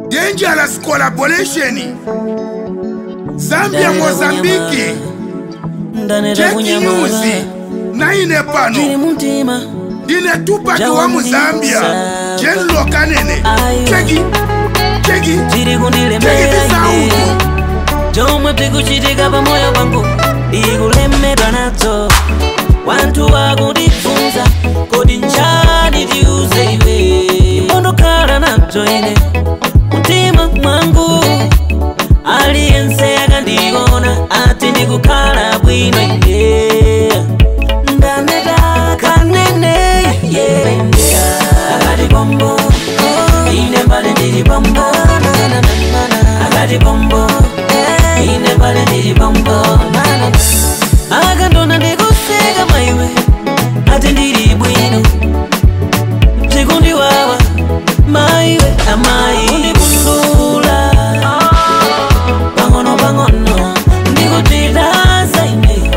dangerous collaboration zambia mozambiki ndaneta cheki nyuzi kunyamala naine chili pano muntima ndine tupaki wa Jawa muzambia mlisa. jenlo kanene Ayo. cheki cheki chili cheki kundilemera visautu chomwe tikuchitika pamoyo pangu ndikulemedwa nazo wanthu wakundifunza kodi njani tiuze iwe imbondokhala nazo ine mtima mwangu aliyense akandiona ati ndikukhala bwino ine ndaneta kanene yeah. akati bombo ine mbale ndili bombo akati bombo ine mbale ndili bombo akandona ndikuseka maiwe ati ndili bwino zikundiwawa maiwe amayi undipundula pang'ono pang'ono ndikutidasa ine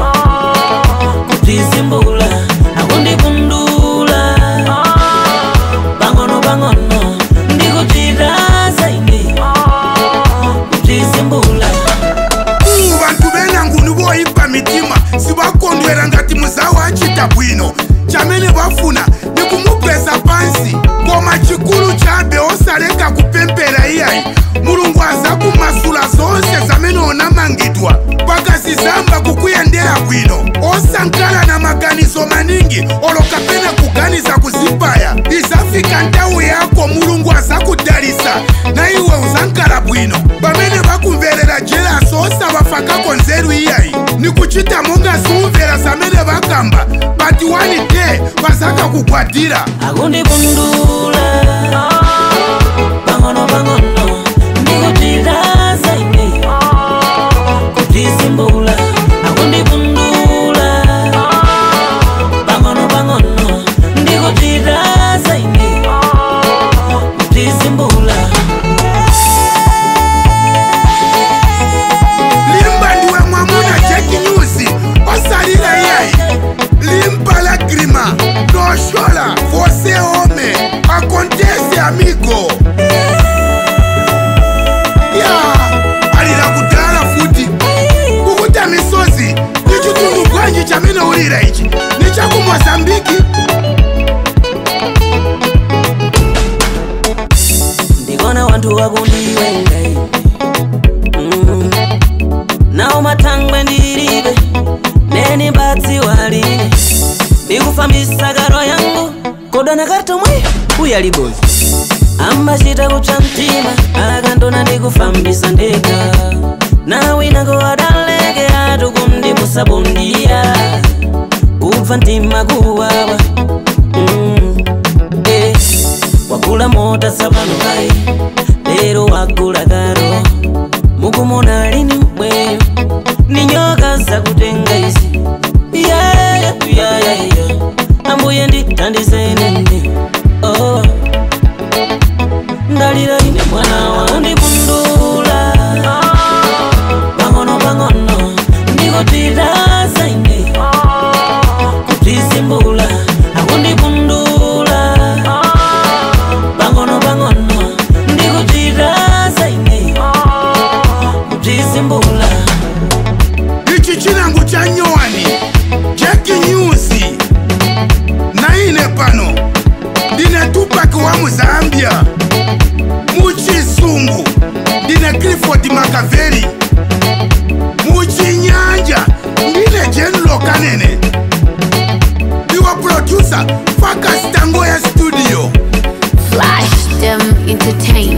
kutizimbula akundipundula pang'ono pang'ono ndikutidasa ine kutizimbula umu bantu benanguni boyipa mitima sibakondwera ngati muzawo acita bwino chamene bafuna ni kumupeza pansi koma chikulu chabe osaleka kupempera iyayi mulungu aza kumasula zonse zamene onamangidwa pakazizamba kukuyendera bwino osankhala na maganizo maningi olo kapena kuganiza kuzipaya izafika nthawi yako mulungu azakudalisa na iwe uzankhala bwino pamene bakumverera jelaso osabafakako nzeru iyayi ni kuchita monga siumvera zamene bakamba but one day bazakakugwadira akundipundula pang'ono pang'ono ndikutidasa ine kutizimbula akundipundula pang'ono pang'ono ndikutidasa ine kutizimbula limba ndiwe mwamuna jeki nyuzi osalila iyayi limba la grima noshola vose ome akontese amigo ya alila kudala futi kukuta misozi ni chitundu bwanji chamene ulira ichi ni chaku mozambiki ndikona wanthu wakundiwenga ine Mm. nawo mathangwe ndilibe neni mbadzi waline ndikufambisa karo yangu kodana kartomwe uyalibozi ambachita kupsa mtima akandona ndikufambisa ndeka nawinako adaleke atu kumndipusabundiya kubva mtima kuwawa mm. eh. wagula mota sapano kai lero wagula karo mukumona lini mweyo ni nyoka zakutenga izi Yeah, yeah, yeah, yeah. ambuye nditandizeni oh. ndalira ine mwana wa undipundula pang'ono pang'ono ndikutidasa ine kutizimbula akundipundula pang'ono pang'ono ndikutidasa ine kutizimbula ichi chinango cha nyowani jeki nyuzi naine pano ndine tupaki wa muzambia muchisungu ndine cliford makaveli muchinyanja ndine jenlo kanene ndiwa producer fakastango ya studio Flash them entertain.